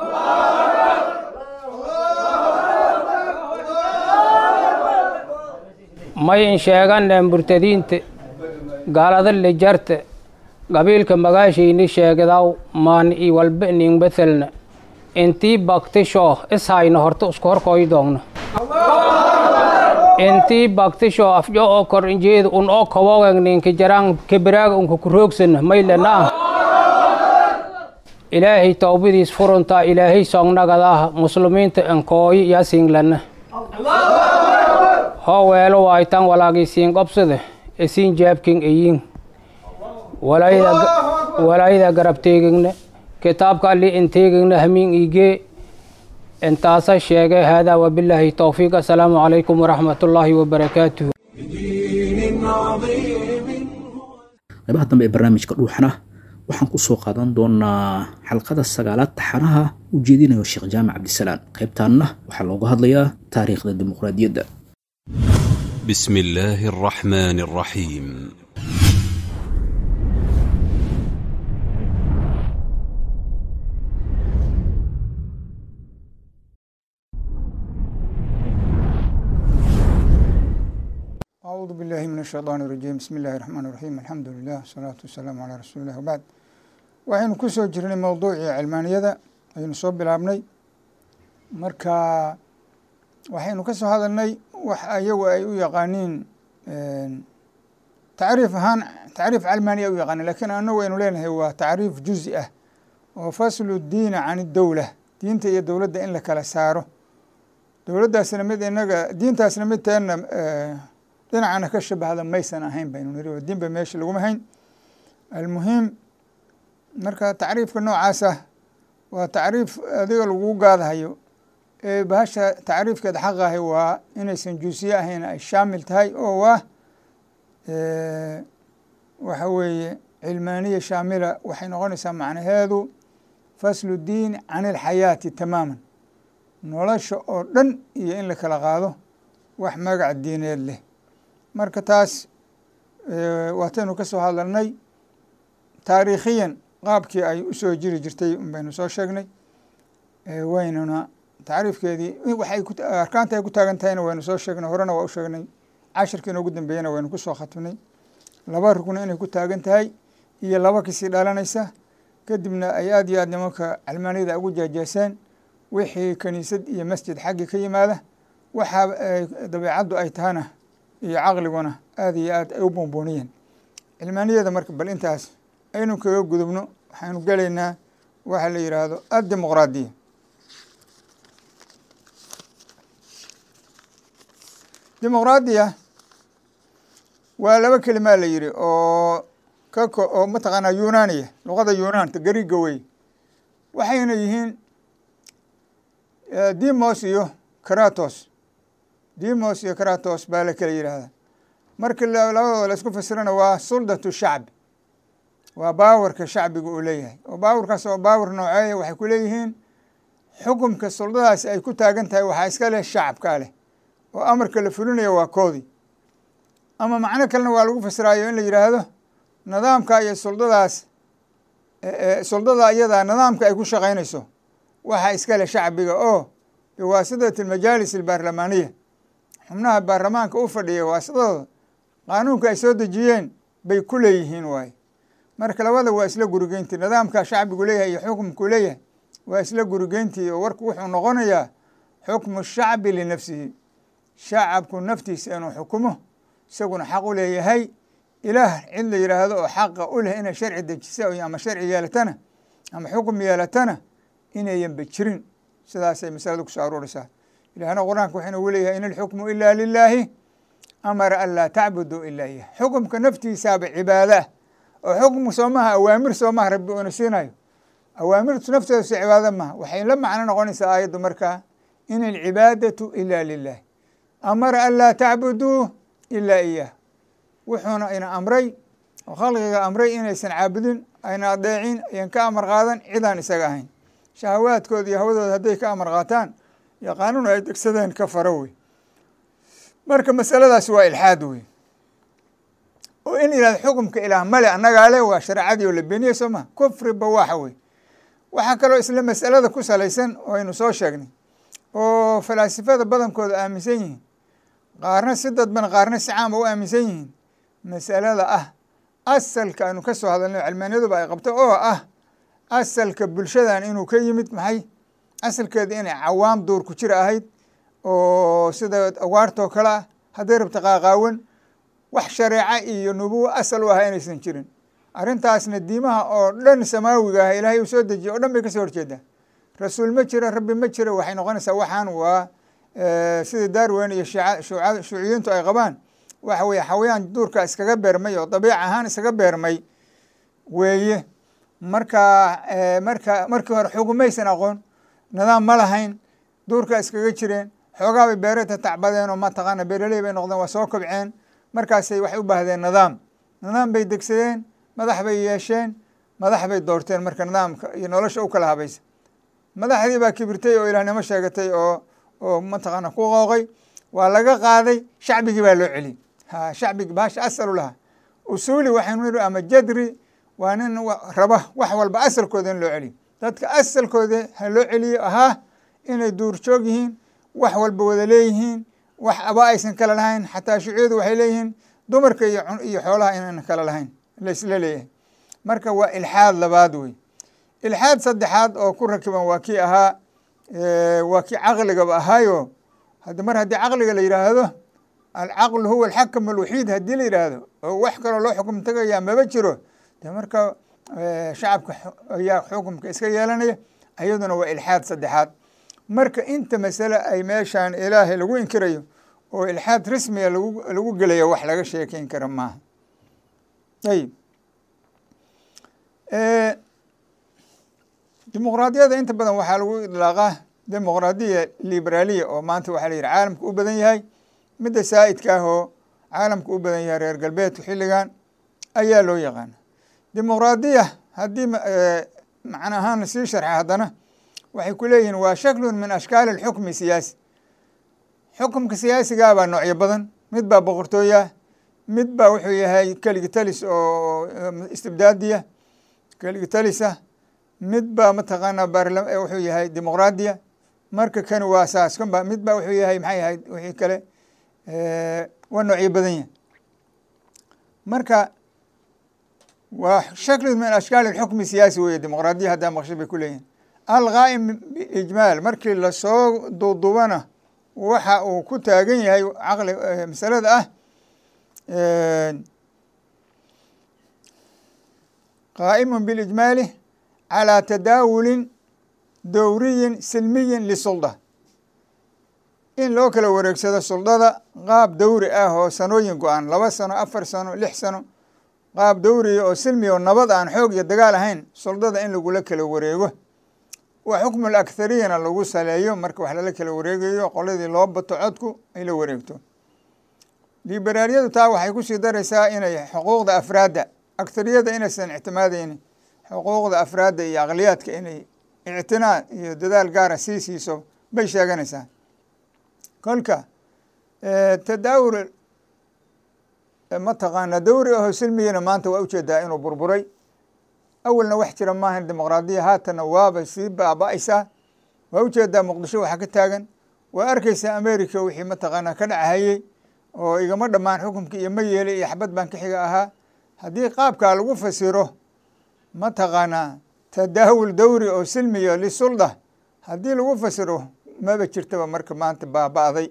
may in sheegane murtadiinta gaalada lijarta qabiilka magaashayni sheegdaw maani i walba ning bethelna intii baktisho ishayna horta isku horkooy doogna intii baktisho afjo oo kor injeeda un oo kawogen ninka jaraan kibiraaga unka kuroogsana maylanaa ilaahay towbadiis furuntaa ilaahay soongnagadaah muslimiinta ankooyi yasinglana hoo weelo waaytan walaagisiin qobsade isiin jaabkin iyin walaayada garab teegigne kitaabka alli in teegigne hamiin igee intaasa sheegay haadaa wabilaahi towfiiq assalaamu calaykum waraxmat ullaahi wabarakaatuhu بدين عظيم qaybaha dambe ee barnaamijka dhuuxana waxaan ku soo qaadan doonaa xalqada sagaalaad taxanaha u jeedinayo sheekh jaamac cabdisalaan qaybtaanna waxaa looga hadlayaa taariikhda dimuqraadiyadda بسم الله الرحمن الرحيم أعوذ بالله من الشيطان الرجيم بسم الله الرحمن الرحيم الحمد لله والصلاة والسلام على رسول الله وبعد waxaynu ku soo jirnay mowduucii cilmaaniyada ayaynu soo bilaabnay marka waxaynu ka soo hadalnay wax ayagu ay u yaqaaniin tacriif ahaan tacriif calmaaniya u yaqaanin lakiin anagu aynu leenahay waa tacriif juzi ah oo faslu diina can idowla diinta iyo dowladda in la kala saaro dowladdaasna mid inaga diintaasna mid teenna dhinacana ka shabahda maysan ahayn baynu niri oo diinba meesha laguma hayn almuhiim marka tacriifka noocaasa waa tacriif adiga lagu gaadahayo ee bahasha tacriifkeeda xaq ahi waa inaysan juusiye ahayn ay shaamil tahay oo waa waxa weeye cilmaaniya shaamila waxay noqonaysaa macnaheedu faslu diin can ilxayaati tamaaman nolosha oo dhan iyo in la kala qaado wax magac diineed leh marka taas waataynu ka soo hadalnay taariikhiyan qaabkii ay usoo jiri jirtay baynu soo sheegnay waynuna tacriifkeedii waxay arkaanta ay ku taagan tahayna waynu soo sheegnay horena waa u sheegnay cashirkii inoogu dambeeyena waynu ku soo khatibnay laba rugna inay ku taagan tahay iyo laba kasii dhalanaysa kadibna ay aada iyo aad nimanka calmaaniyada ugu jeejeeseen wixii kaniisad iyo masjid xaggii ka yimaada waxaa dabeecaddu ay tahana iyo caqliguna aada iyo aad ay u buunbuuniyeen cilmaaniyada marka bal intaas aynu kaga gudubno waxaynu gelaynaa waxa la yidhaahdo addimuqraadiya dimuqraadiya waa laba kelimaa la yidhi oo kako oo mataqaanaa yunaaniya luqada yunaanta gariga wey waxayna yihiin dimos iyo karatos dimos iyo karatos baa la kala yidhaahdaa marka labadooda la isku fasirana waa suldatu shacbi waa baawarka shacbiga uu leeyahay oo baawarkaas oo baawar nooceeya waxay ku leeyihiin xukumka suldadaasi ay ku taagan tahay waxaa iska leh shacabkaa leh oo amarka la fulinayo waa koodii ama macno kalena waa lagu fasiraayo in la yidhaahdo nidaamka iyo suldadaas suldada iyadaa nidaamka ay ku shaqaynayso waxaa iska leh shacbiga oo biwaasidati almajaalis albaarlamaaniya xubnaha baarlamaanka u fadhiya waasidadooda qaanuunka ay soo dejiyeen bay ku leeyihiin waaye marka labada waa isla gurigeyntii nidaamka shacbigu leeyahay iyo xukumkuu leeyahay waa isla gurigeyntii oo warku wuxuu noqonayaa xukmu shacbi linafsihi shacabku naftiisa inuu xukumo isaguna xaq u leeyahay ilaah cid la yidhaahdo oo xaqa u leh inay sharci dejisa ama sharci yeelatana ama xukum yeelatana inayanba jirin sidaasay masaladu kusoo aruuraysaa ilahna qur-aanka waxayna ugu leeyahay in alxukmu ilaa lilaahi amara an laa tacbuduu ilaa iyah xukumka naftiisaaba cibaado ah oo xukumka soo maha awaamir soo maha rabbi uuna siinayo awaamirtu nafteedu si cibaado maha waxay la macno noqonaysaa aayaddu markaa in alcibaadatu ila lilah amara an laa tacbuduu ilaa iyah wuxuuna ina amray oo khalqiga amray inaysan caabudin ayna adeecin ayan ka amar qaadan cidaan isaga ahayn shahawaadkooda iyo hawadooda hadday ka amar qaataan iyo qaanuun ay degsadeen ka faro wey marka masaladaasi waa ilxaad wey oo in yihahdo xukumka ilaah male annagaa le waa shareecadii oo la beeniyey soo maha kufri bawaaxa wey waxaa kaloo isla masalada ku salaysan oo aynu soo sheegnay oo falaasifada badankooda aaminsan yihiin qaarna si dadban qaarna si caama u aaminsan yihiin masalada ah asalka aynu ka soo hadalnay cilmaaniyaduba ay qabto oo ah asalka bulshadan inuu ka yimid maxay asalkeeda inay cawaam duur ku jira ahayd oo sida awaartoo kale ah hadday rabta qaaqaawan wax shareeco iyo nubuwo asal u aha inaysan jirin arrintaasna diimaha oo dhan samaawiga ah ilaahay uu soo dejiyay o dhan bay kasoo horjeedaa rasuul ma jira rabbi ma jira waxay noqonaysaa waxaan waa sida darwen iyo shiica shuuca shuuciyiintu ay qabaan waxa weeye xawayaan duurka iskaga beermay oo dabiic ahaan iskaga beermay weeye marka marka markii hore xugumaysan aqoon nidaam ma lahayn duurka iskaga jireen xoogaa bay beerata tacbadeen oo mataqaana beeraley bay noqdeen waa soo kobceen markaasay waxay u baahdeen nidaam nidaam bay degsadeen madax bay yeesheen madax bay doorteen marka nidaamka iyo nolosha u kala habaysa madaxdii baa kibirtay oo ilaahnimo sheegatay oo oo mataqaana ku qooqay waa laga qaaday shacbigii baa loo celiyey ha shacbigi baasha asalu lahaa usuuli waxaynu nidhi ama jadri waa nin raba wax walba asalkooda in loo celiyo dadka asalkooda ha loo celiyo ahaa inay duurjoog yihiin wax walba wada leeyihiin wax aba aysan kala lahayn xataa shuuciyadu waxay leeyihiin dumarka iyo iyo xoolaha inayna kala lahayn laisla leeyahay marka waa ilxaad labaad wey ilxaad saddexaad oo ku rakiban waa kii ahaa waa kii caqligaba ahaayo hadi mar haddii caqliga la yidhaahdo alcaqlu huwa alxakam alwaxiid haddii la yidhaahdo oo wax kaloo loo xukum tagayaa maba jiro de marka shacabka ayaa xukumka iska yeelanaya iyaduna waa ilxaad saddexaad marka inta masale ay meeshaan ilaahay lagu inkirayo oo ilxaad rasmiga lagu lagu gelayo wax laga sheekeyn kara maaha ayib dimuqraadiyada inta badan waxaa lagu idlaaqaa dimuqraadiya liberaaliya oo maanta waxaa la yidhi caalamka u badan yahay midda saa'idka ah oo caalamka u badan yahay reer galbeedku xilligan ayaa loo yaqaana dimuqraadiya haddii macna ahaan lasii sharxa haddana waxay ku leeyihiin waa shaklun min ashkaali alxukmi siyaasi xukumka siyaasigaa baa noocyo badan mid baa boqortooya mid baa wuxuu yahay keligitalis oo istibdaadiya keligitalis mid baa mataqaanaa baarla wuxuu yahay dimuqraadiya marka kani waa saas kan ba mid baa wuxuu yahay maxay ahayd wixii kale waa noocyo badan yahay marka waa shakli min ashkaali alxukmi siyaasi weye dimuqraadiya haddaa maqsha bay ku leeyihin alqaa'im biijmaal markii lasoo duuduubana waxa uu ku taagan yahay caqli masalada ah qaa'imun bilijmaali calaa tadaawulin dowriyin silmiyin lisulda in loo kala wareegsado suldada qaab dowri ah oo sanooyin go-an laba sano afar sano lix sano qaab dowriya oo silmiya oo nabad aan xoog iyo dagaal ahayn suldada in lagula kala wareego waa xukmu lakhariyana lagu saleeyo marka wax lala kala wareegayo qoladii loo bato codku ay la wareegto liberaaliyadu taa waxay kusii daraysaa inay xuquuqda afraadda akhariyada inaysan ictimaadeynin xuquuqda afraadda iyo aqliyaadka inay ictinaa iyo dadaal gaara sii siiso bay sheeganaysaa kolka tadaawul mataqaana dowri aho silmigina maanta waa ujeedaa inuu burburay awalna wax jira maahan dimuqraadiya haatanna waaba sii baaba-aysaa waa ujeedaa muqdisho waxaa ka taagan waa arkeysaa america wixii mataqaanaa ka dhachayey oo igama dhammaan xukumkii iyo ma yeeli iyo xabad baan ka xiga ahaa haddii qaabkaa lagu fasiro mataqaanaa tadaawul dowri oo silmiya lisulda haddii lagu fasiro maba jirtaba marka maanta baaba-day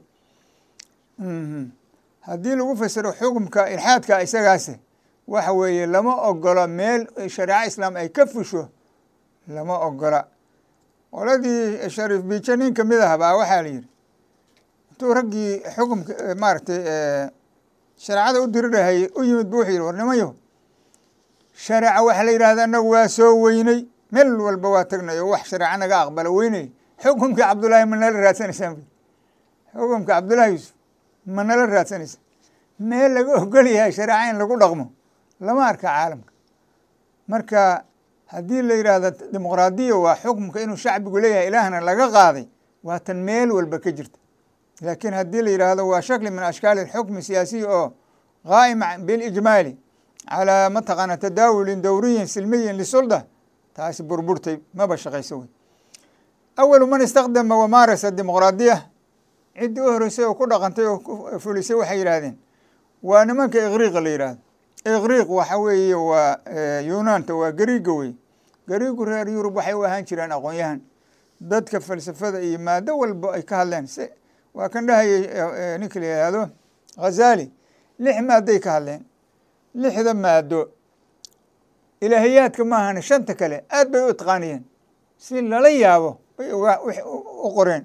haddii lagu fasiro xukumka ilxaadka isagaase waxa weeye lama ogola meel shareeco islaam ay ka fusho lama ogola qoladii shariif biijo nin kamid ah baa waxaa la yidhi intuu raggii xukumka maaragtay shareecada u dirirahayey u yimid bu wuxuu yidhi war nimanyo shareeca waxaa la yidhahda anagu waa soo weynay meel walba waa tagnay oo wax shareeco naga aqbala weynay xukumkii cabdullaahi ma nala raadsanaysaan xukumka cabdullaahi yuusuf ma nala raadsanaysa meel laga ogol yahay shareeca in lagu dhaqmo lama arka caalamka marka haddii la yidhaahdo dimuqraadiya waa xukumka inuu shacbigu leeyahay ilaahna laga qaaday waa tan meel walba ka jirta laakiin haddii la yidhaahdo waa shakli min ashkaali alxukmi siyaasiya oo qaa'im bilijmaali calaa mataqaana tadaawulin dowriyin silmiyin lisulda taasi burburtay maba shaqayso wey awalu man istakdama wamaarasa dimuqraadiya ciddii u horeysay oo ku dhaqantay oo fulisay waxay yidhaahdeen waa nimanka iqriiqa la yidhaahdo iqriiq waxa weeye waa yunaanta waa gariiga wey gariigu reer yurub waxay u ahaan jireen aqoon-yahan dadka falsafada iyo maado walba ay ka hadleen s waa kan dhahayay ninka la yihahdo khazali lix maadoay ka hadleen lixda maado ilaahiyaadka maahane shanta kale aad bay u itqaaniyeen si lala yaabo bay u qoreen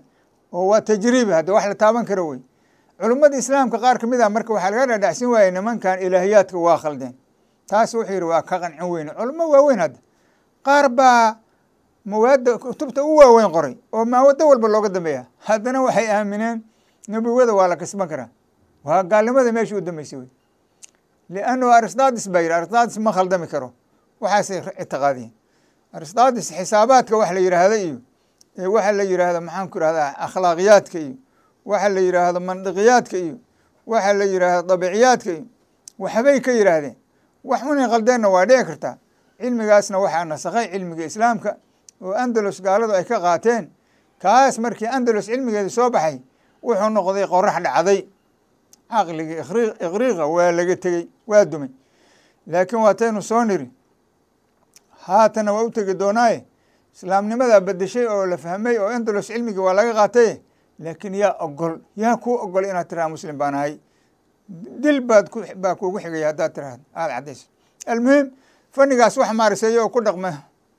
oo waa tajriibi hadda wax la taaban karo wey culummada islaamka qaar ka mid ah marka waxaa laga dhadhacsin waayey nimankan ilaahiyaadka waa khaldeen taas wuxuu yidhi waa ka qancin weyne culummo waaweyn hadda qaar baa mawaadda kutubta u waaweyn qoray oo maawado walba looga dambeeya haddana waxay aamineen nebowada waa la kasban karaa waa gaalnimada meesha u dambeysay wey liannahu aristaadis baa yidhi aristaadis ma khaldami karo waxaasay ictiqaadiyeen aristaadis xisaabaadka wax la yidhaahda iyo waxa la yidhaahdo maxaan ku ihahdaa akhlaaqiyaadka iyo waxa la yidhaahdo mandiqiyaadka iyo waxa la yidhaahdo dabiciyaadka iyo waxbay ka yidhaahdeen wax unay khaldeenna waa dhici kartaa cilmigaasna waxaa nasakhay cilmiga islaamka oo andalus gaaladu ay ka qaateen kaas markii andalus cilmigeeda soo baxay wuxuu noqday qorax dhacday caqligii iqriiqa waa laga tegey waa dumay laakiin waataynu soo niri haatana waa u tegi doonaaye islaamnimadaa bedeshay oo la fahmay oo andalus cilmigii waa laga qaatay laakiin yaa ogol yaa kuu ogol inaad tiraha muslim baan ahay dil baad ku baa kuugu xigaya haddaad tiraahdo aada caddayso almuhim fannigaas wax maariseeyo oo ku dhaqma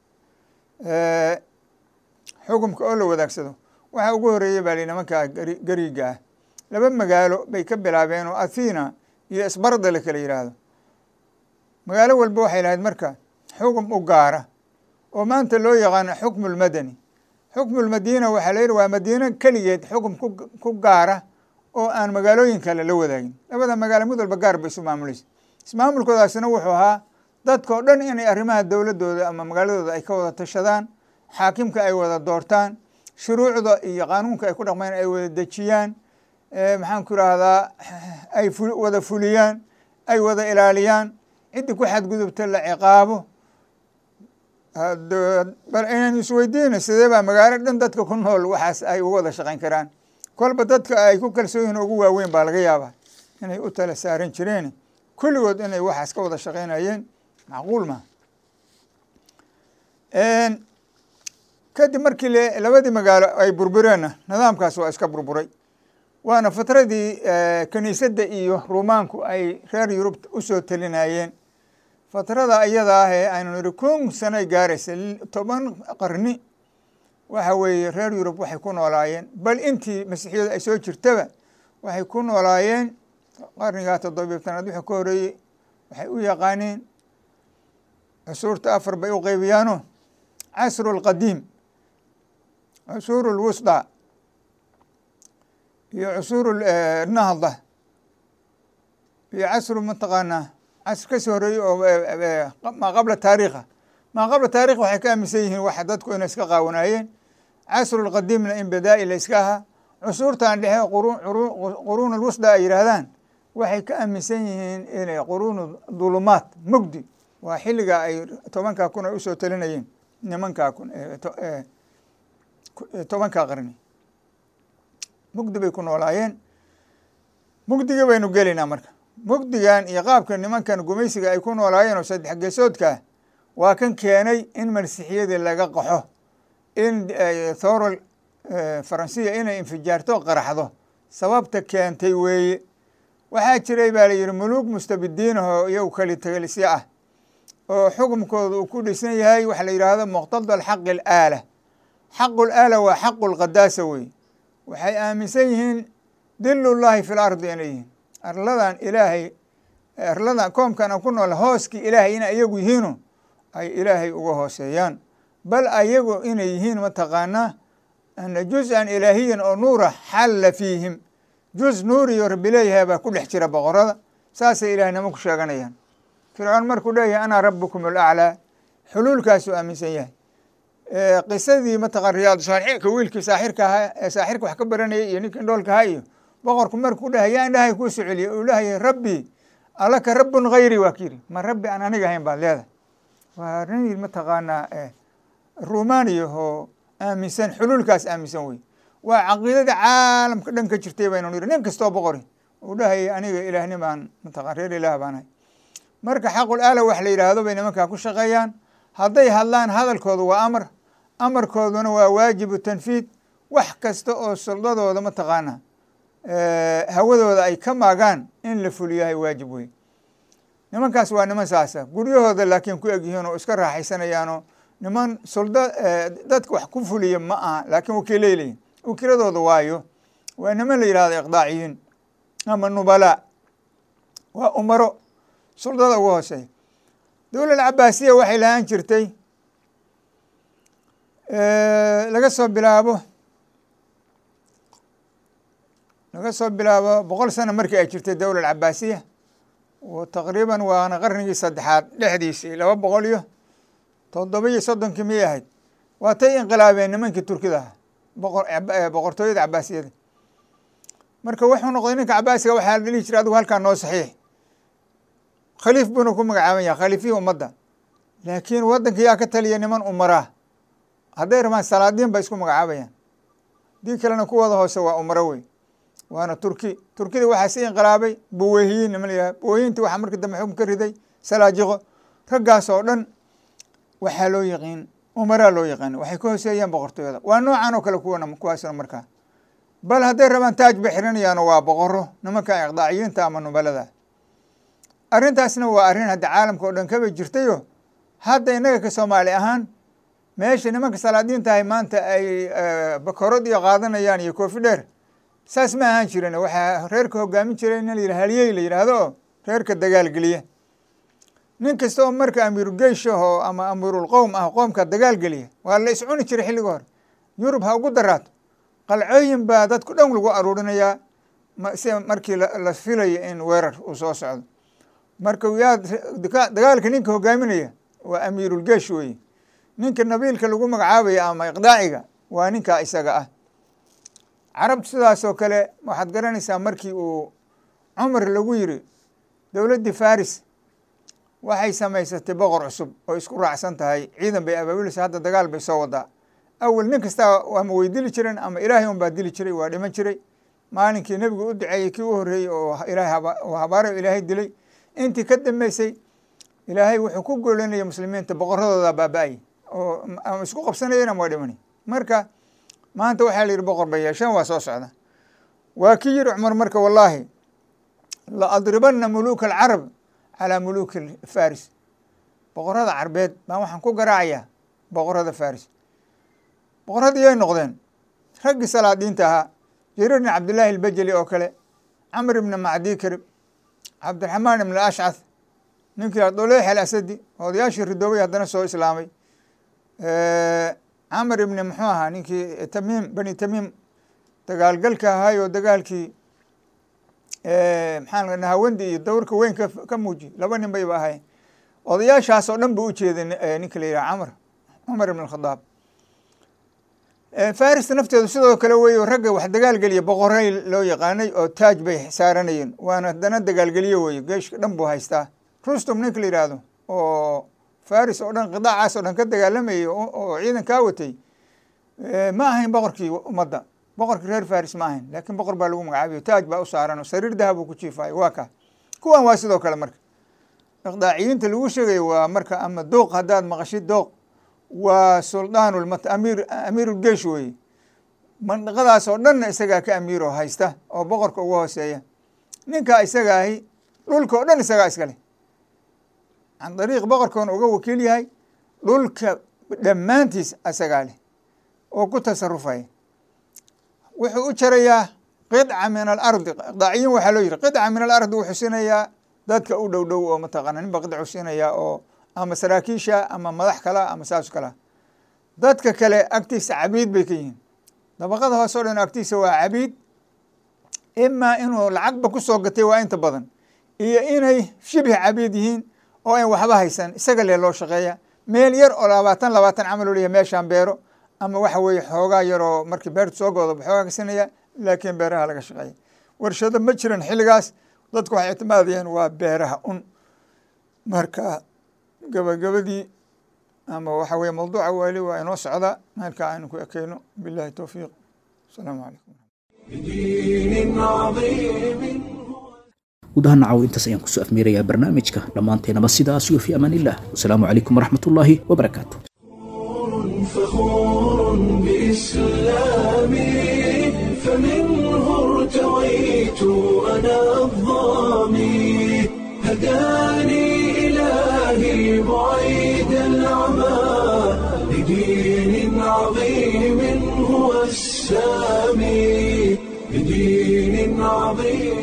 xukumka oo la wadaagsado waxa ugu horeeyey baa li nimankaa gari gariiga ah laba magaalo bay ka bilaabeen oo athina iyo isbarda la kala yidhaahdo magaalo walba waxay lahayd marka xukum u gaara oo maanta loo yaqaano xukmu lmadani xukmu lmadiina waxaa la yidhi waa madiino keligeed xukum ku gaara oo aan magaalooyin kale la wadaagin labada magaalo mid walba gaar bay isu maamulaysa ismaamulkoodaasina wuxuu ahaa dadka oo dhan inay arrimaha dowladooda ama magaaladooda ay ka wada tashadaan xaakimka ay wada doortaan shuruucda iyo qaanuunka ay ku dhaqmeen ay wada dejiyaan maxaan ku idhaahdaa ay wada fuliyaan ay wada ilaaliyaan ciddii ku xadgudubta la ciqaabo bal inaan isweydiina sidee baa magaalo dhan dadka ku nool waxaas ay uga wada shaqayn karaan kolba dadka ay ku kalsoon yihin ugu waaweyn baa laga yaabaa inay u tala saaran jireen kulligood inay waxaas ka wada shaqaynayeen macquul maha kadib markii labadii magaalo ay burbureenna nidaamkaas waa iska burburay waana fatradii kiniisadda iyo ruumaanku ay reer yurub usoo talinayeen fatrada iyada ah ee aynu nidhi kun sanoy gaaraysa toban qarni waxa weeye reer yurub waxay ku noolaayeen bal intii masiixiyadu ay soo jirtaba waxay ku noolaayeen qarnigaa toddobiyo tanaad wixii ka horeeyey waxay u yaqaaneen cusuurta afar bay u qeybiyaano casru lqadiim cusuuru lwusda iyo cusuuru nahda iyo casru mataqaanaa casr kasii horeeyey oo maa qabla taariikha maa qabla taarikh waxay ka aaminsan yihiin waxa dadku inay iska qaawanaayeen casru lqadiimna in badaa-i la iska ahaa cusuurtan dhexe quruun lwusda ay yidhaahdaan waxay ka aaminsan yihiin inay quruunu dulumaat mugdi waa xilliga ay tobankaa kun ay usoo talinayeen nimankaa kun tobankaa qarni mugdi bay ku noolaayeen mugdiga baynu gelaynaa marka mugdigan iyo qaabka nimankan gumaysiga ay ku noolaayeen oo saddex geesoodkaa waa kan keenay in masiixiyadii laga qaxo in thorol faransiya inay infijaarto qaraxdo sababta keentay weeye waxaa jiray baa la yidhi muluug mustabidiinahoo iyagu kali tagalisyo ah oo xukumkooda uu ku dhisan yahay waxa la yidhaahdo muqtada xaqi alaala xaqu laala waa xaqu lqadaasa wey waxay aaminsan yihiin dilullahi fi lardi inay yihiin arladan ilaahay arladan koomkan aan ku nool hooskii ilaahay inay iyagu yihiino ay ilaahay uga hooseeyaan bal ayagu inay yihiin mataqaanaa ana juz-an ilaahiyan oo nuura xalla fiihim juz nuuriyo rabbi leeyahay baa ku dhex jira boqorada saasay ilaahnimo ku sheeganayaan fircoon markuu leeyahay anaa rabukum alaclaa xuluulkaasuu aaminsan yahay qisadii mataqan riyaad saalixiinka wiilkii saaxirka ahaa ee saaxirka wax ka baranayay iyo ninkii dhoolka ahaa iyo boqorku markuu dhahay yaa indhahay kuu soo celiyay uu lahayay rabbi alaka rabbun hayri waa kiyiri ma rabbi aan aniga ahayn baad leedahay waa nin mataqaanaa rumaaniya oo aaminsan xuluulkaas aaminsan wey waa caqiidada caalamka dhan ka jirtay baynu niri nin kastoo boqori uu dhahayay aniga ilaahnimaan mataqan reer ilaah baan ahay marka xaqul aala wax la yidhaahdo bay nimankaa ku shaqeeyaan hadday hadlaan hadalkoodu waa amar amarkooduna waa waajibu tanfiid wax kasta oo suldadooda mataqaana hawadooda ay ka maagaan in la fuliyahay waajib wey nimankaas waa niman saasa guryahooda laakiin ku egyihiin oo iska raaxaysanayaanoo niman sulda dadka wax ku fuliya ma aha laakiin wakiilay leeyihin wakiiladooda waayo waa niman la yidhahdo iqdaaciyiin ama nubalaa waa umaro suldada ugu hooseeya dowlad cabaasiya waxay lahaan jirtay laga soo bilaabo laga soo bilaabo boqol sano markii ay jirtay dowlad cabaasiya oo taqriiban waana qarnigii saddexaad dhexdiisii laba boqol iyo toddoba iyo soddonkii miyay ahayd waa tay inqilaabeen nimankii turkida ah boqor boqortooyada cabaasiyada marka wuxuu noqday ninka cabaasiga waxaa la dhihi jiray adigu halkaa noo saxiix khaliif buuna ku magacaaban yahay khaliifihii ummadda laakiin waddanka yaa ka taliya niman umaraa hadday rabaan salaadiin bay isku magacaabayaan dii kalena kuwooda hoose waa umaro wey waana turki turkida waxaa si inqilaabay buweyhiyiin niman la yihah buweyhiinti waxaa markii dambe xukun ka riday salaajiqo raggaas oo dhan waxaa loo yaqiin umaraa loo yaqaana waxay ka hooseeyaan boqortooyada waa noocan oo kale kuwana kuwaasna markaa bal hadday rabaan taaj bay xirinayaano waa boqoro nimanka iqdaaciyiinta ama nubalada arrintaasna waa arrin hadda caalamka oo dhan kaba jirtayo hadda innaga ka soomaali ahaan meesha nimanka salaadiintahay maanta ay bakorod iyo qaadanayaan iyo koofi dheer saas ma ahaan jirin waxaa reerka hogaamin jiray in la yidhah halyey la yidhaahdo oo reerka dagaalgeliya nin kasta oo marka amiirugeyshahoo ama amiirulqowm ah qoomka dagaalgeliya waa la iscuni jiray xilliga hore yurub ha ugu daraato qalcooyin baa dadku dhan lagu aruurinayaa si markii la filayo in weerar uu soo socdo marka yaa dagaalka ninka hogaaminaya waa amiirulgeish weye ninka nabiilka lagu magacaabaya ama iqdaaciga waa ninkaa isaga ah carabtu sidaasoo kale waxaad garanaysaa markii uu cumar lagu yiri dowladdii faris waxay samaysatay boqor cusub oo isku raacsan tahay ciidan bay abaabulaysa hadda dagaal bay soo wadaa awel nin kasta ama way dili jireen ama ilaahay un baa dili jiray waa dhiman jiray maalinkii nebigu u duceeyey kii u horreeyey oo ilaahay habaarayo ilaahay dilay intii ka dambeysay ilaahay wuxuu ku goolanayay muslimiinta boqoradooda baaba-ay oo ama isku qabsanayeen ama waa dhimanay marka maanta waxaa la yidhi boqor bay yeesheen waa soo socda waa kii yiri cumar marka wallaahi la adribana muluuka alcarab calaa muluuki faris boqorada carbeed baan waxaan ku garaacayaa boqorada faris boqoradii yay noqdeen raggii salaadiinta ahaa jariir bn cabdillaahi albajeli oo kale camr ibni macdi karib cabdiraxmaan ibn ashcath ninkii doleex alasadi odayaashii ridoobay haddana soo islaamay camr ibni muxuu ahaa ninkii tamiim bani tamiim dagaalgalka ahaay oo dagaalkii maxaa nahawandi iyo dowrka weyn ka ka muujiy laba nin bayba ahayn odayaashaas oo dhan buu u jeeday ninka la yidhaha camr cumar ibn alkhadaab farista nafteedu sidoo kale wey ragga wax dagaalgeliya boqoray loo yaqaanay oo taaj bay saaranayeen waana haddana dagaalgeliye weye geeshka dhan buu haystaa rustum ninka la yidhaahdo oo faris oo dhan qidaacaas oo dhan ka dagaalamayay oo ciidan kaa watay ma ahayn boqorkii ummadda boqorkii reer faris ma ahayn laakiin boqor baa lagu magacaabiyo taaj baa u saaran oo sariir dahab uu ku jiifayo waa ka kuwan waa sidoo kale marka iqdaaciyiinta lagu sheegayo waa marka ama dooq haddaad maqashid dooq waa suldaan amiir amiirulgeish weye mandaqadaas oo dhanna isagaa ka amiir oo haysta oo boqorka uga hooseeya ninkaa isaga ahi dhulka oo dhan isagaa iskale can dariiq boqorkoona uga wakiil yahay dhulka dhammaantiis isagaa leh oo ku tasarufaya wuxuu u jarayaa qidca min alardi iqdaaciyiin waxaa loo yihi qidca min alardi wuxuu siinayaa dadka u dhow dhow oo mataqaana ninba qidcu siinayaa oo ama saraakiisha ama madax kala ama saas kala dadka kale agtiisa cabiid bay ka yihiin dabaqada hoose o dhan agtiisa waa cabiid imaa inuu lacagba ku soo gatay waa inta badan iyo inay shibhi cabiid yihiin oo an waxba haysan isaga lee loo shaqeeya meel yar oo labaatan labaatan camal oo leeyahay meeshaan beero ama waxa weeye xoogaa yaroo markii beertu soo goodo xoogaa kasinaya laakiin beeraha laga shaqeeya warshado ma jiran xilligaas dadku waxay ictimaadayeen waa beeraha un marka gabagabadii ama waxa weye mawduuca waali waa inoo socda meelkaa aynu ku ekeyno billahi towfiiq asalaamu calaykum guud ahaan nacaw intaas ayaan kusoo afmeerayaa barnaamijka dhammaanteenaba sidaas iyo fi amaan illah wasalaamu calaykum waraxmat ullaahi wabarakaatu فخور بإسلامي فمنه ارتويت أنا الظامي هداني إلهي بعيد العمى لدين عظيم هو السامي بدين عظيم